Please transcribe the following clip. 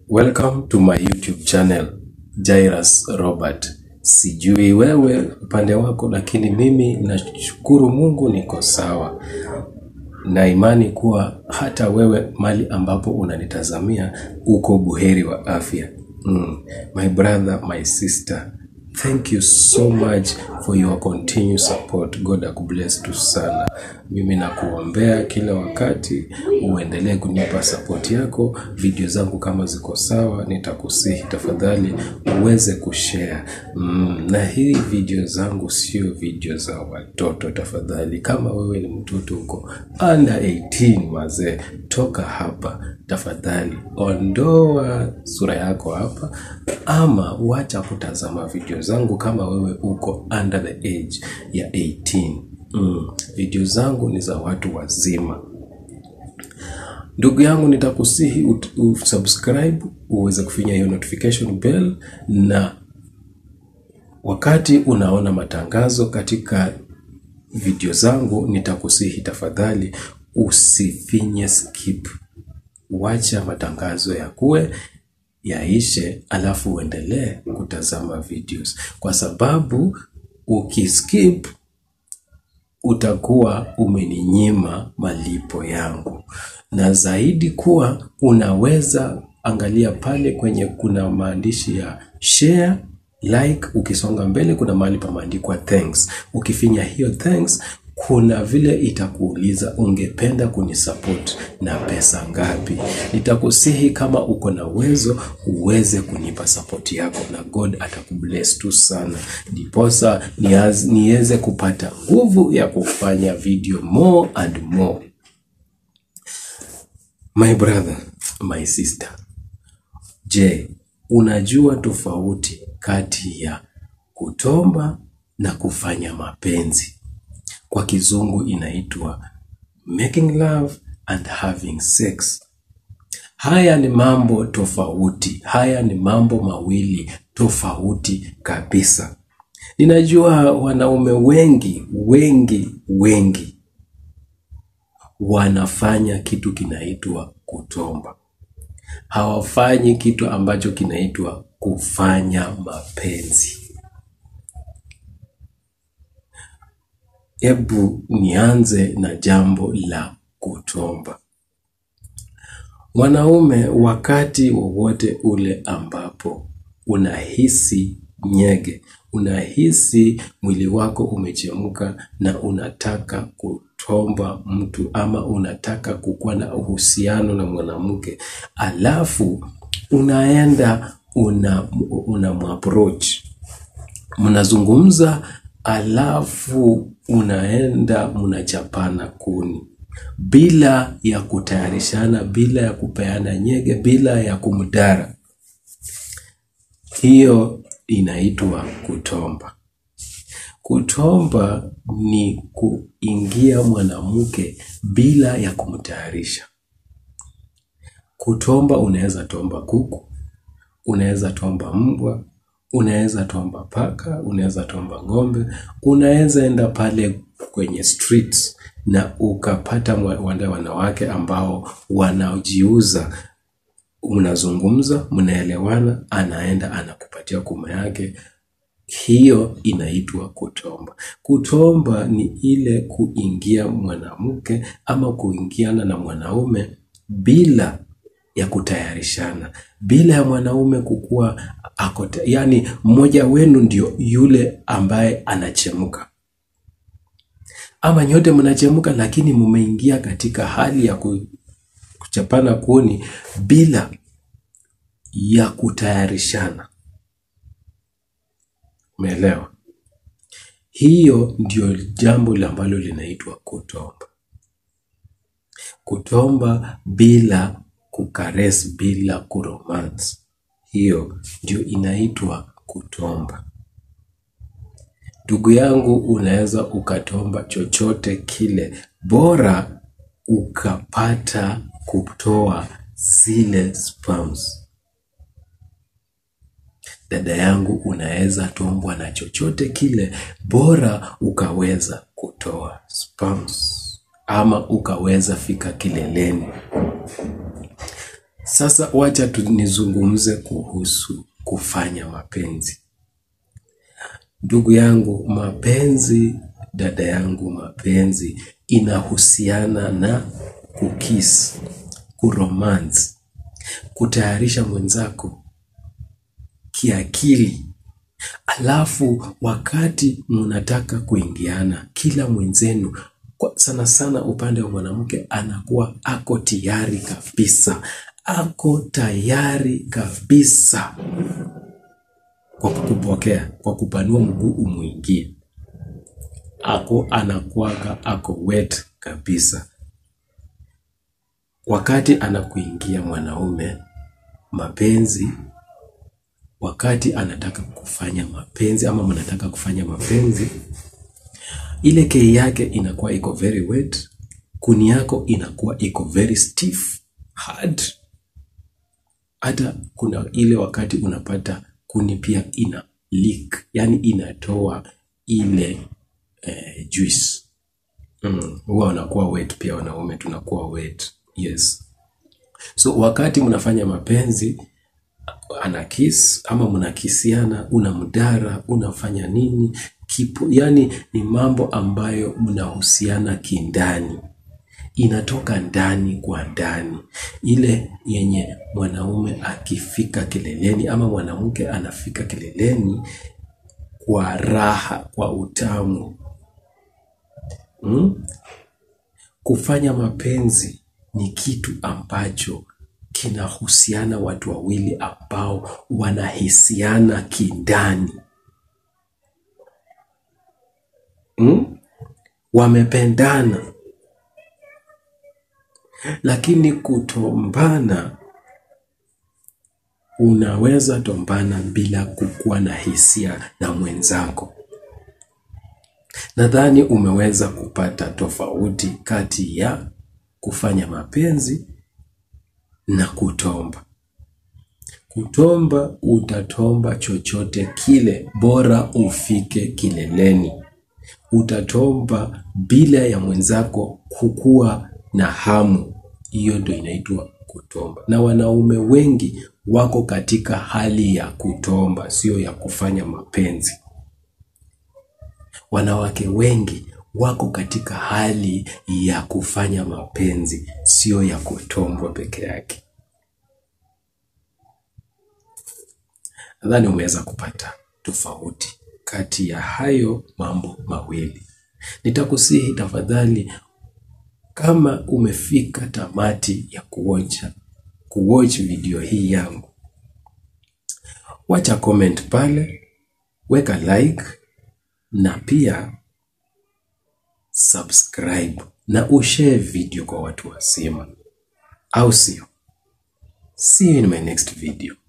Welcome to my YouTube channel Jairus Robert. Sijui wewe upande wako, lakini mimi nashukuru Mungu niko sawa, na imani kuwa hata wewe mali ambapo unanitazamia uko buheri wa afya. Mm. My brother, my sister, thank you so much for your continued support. God akubless tu sana. Mimi nakuombea kila wakati uendelee kunipa support yako. Video zangu kama ziko sawa, nitakusihi tafadhali uweze kushare. Mm, na hii video zangu sio video za watoto tafadhali. Kama wewe ni mtoto uko under 18 mazee, toka hapa tafadhali, ondoa sura yako hapa, ama wacha kutazama video zangu kama wewe uko under the age ya 18. Mm, video zangu ni za watu wazima. Ndugu yangu, nitakusihi ut- usubscribe uweze kufinya hiyo notification bell, na wakati unaona matangazo katika video zangu, nitakusihi tafadhali usifinye skip. Wacha matangazo yakuwe yaishe, alafu uendelee kutazama videos, kwa sababu ukiskip utakuwa umeninyima malipo yangu, na zaidi kuwa unaweza angalia pale kwenye kuna maandishi ya share like. Ukisonga mbele, kuna mahali pameandikwa thanks. Ukifinya hiyo thanks, kuna vile itakuuliza ungependa kunisupport na pesa ngapi. Nitakusihi kama uko na uwezo uweze kunipa support yako, na God atakubless tu sana, ndiposa niaz- niweze kupata nguvu ya kufanya video more and more. My brother, my sister, je, unajua tofauti kati ya kutomba na kufanya mapenzi? Kwa kizungu inaitwa making love and having sex. Haya ni mambo tofauti, haya ni mambo mawili tofauti kabisa. Ninajua wanaume wengi wengi wengi wanafanya kitu kinaitwa kutomba, hawafanyi kitu ambacho kinaitwa kufanya mapenzi. Hebu nianze na jambo la kutomba. Mwanaume, wakati wowote ule ambapo unahisi nyege, unahisi mwili wako umechemka na unataka kutomba mtu ama unataka kukuwa na uhusiano na mwanamke, alafu unaenda una, una approach mnazungumza alafu unaenda mnachapana kuni bila ya kutayarishana, bila ya kupeana nyege, bila ya kumdara. Hiyo inaitwa kutomba. Kutomba ni kuingia mwanamke bila ya kumtayarisha. Kutomba unaweza tomba kuku, unaweza tomba mbwa, unaweza tomba paka, unaweza tomba ng'ombe, unaweza enda pale kwenye streets na ukapata mwa- wale wanawake ambao wanajiuza. Mnazungumza, mnaelewana, anaenda anakupatia kuma yake. Hiyo inaitwa kutomba. Kutomba ni ile kuingia mwanamke ama kuingiana na mwanaume bila ya kutayarishana, bila ya mwanaume kukuwa ako ta- yani, mmoja wenu ndio yule ambaye anachemka, ama nyote mnachemka, lakini mmeingia katika hali ya ku- kuchapana kuni bila ya kutayarishana. Umeelewa? Hiyo ndio jambo la ambalo linaitwa kutomba. Kutomba bila kukares, bila kuromance, hiyo ndio inaitwa kutomba. Ndugu yangu, unaweza ukatomba chochote kile, bora ukapata kutoa zile sperms. Dada yangu, unaweza tombwa na chochote kile, bora ukaweza kutoa sperms ama ukaweza fika kileleni. Sasa wacha tu nizungumze kuhusu kufanya mapenzi. Ndugu yangu, mapenzi, dada yangu, mapenzi inahusiana na kukis, kuromance, kutayarisha mwenzako kiakili. Alafu wakati mnataka kuingiana, kila mwenzenu kwa sana sana upande wa mwanamke anakuwa ako tayari kabisa, ako tayari kabisa kwa kukupokea, kwa kupanua mguu umwingie, ako anakuwaga ako wet kabisa. Wakati anakuingia mwanaume mapenzi, wakati anataka kufanya mapenzi ama mnataka kufanya mapenzi, ile kei yake inakuwa iko very wet, kuni yako inakuwa iko very stiff hard. Hata kuna ile wakati unapata kuni pia ina leak, yani inatoa ile eh, juice mm, huwa wanakuwa wet pia, wanaume tunakuwa wet yes. So wakati mnafanya mapenzi ana kiss ama mnakisiana, unamdara, unafanya nini kipo, yani ni mambo ambayo mnahusiana kindani, inatoka ndani kwa ndani, ile yenye mwanaume akifika kileleni ama mwanamke anafika kileleni kwa raha, kwa utamu mm? Kufanya mapenzi ni kitu ambacho kinahusiana watu wawili ambao wanahisiana kindani mm? Wamependana, lakini kutombana, unaweza tombana bila kukuwa na hisia na mwenzako. Nadhani umeweza kupata tofauti kati ya kufanya mapenzi na kutomba. Kutomba, utatomba chochote kile, bora ufike kileleni. Utatomba bila ya mwenzako kukuwa na hamu. Hiyo ndio inaitwa kutomba, na wanaume wengi wako katika hali ya kutomba, sio ya kufanya mapenzi. Wanawake wengi wako katika hali ya kufanya mapenzi, sio ya kutombwa peke yake. Nadhani umeweza kupata tofauti kati ya hayo mambo mawili. Nitakusihi tafadhali, kama umefika tamati ya kuocha kuwatch video hii yangu, wacha comment pale, weka like na pia subscribe na ushare video kwa watu wazima, au sio? See you in my next video.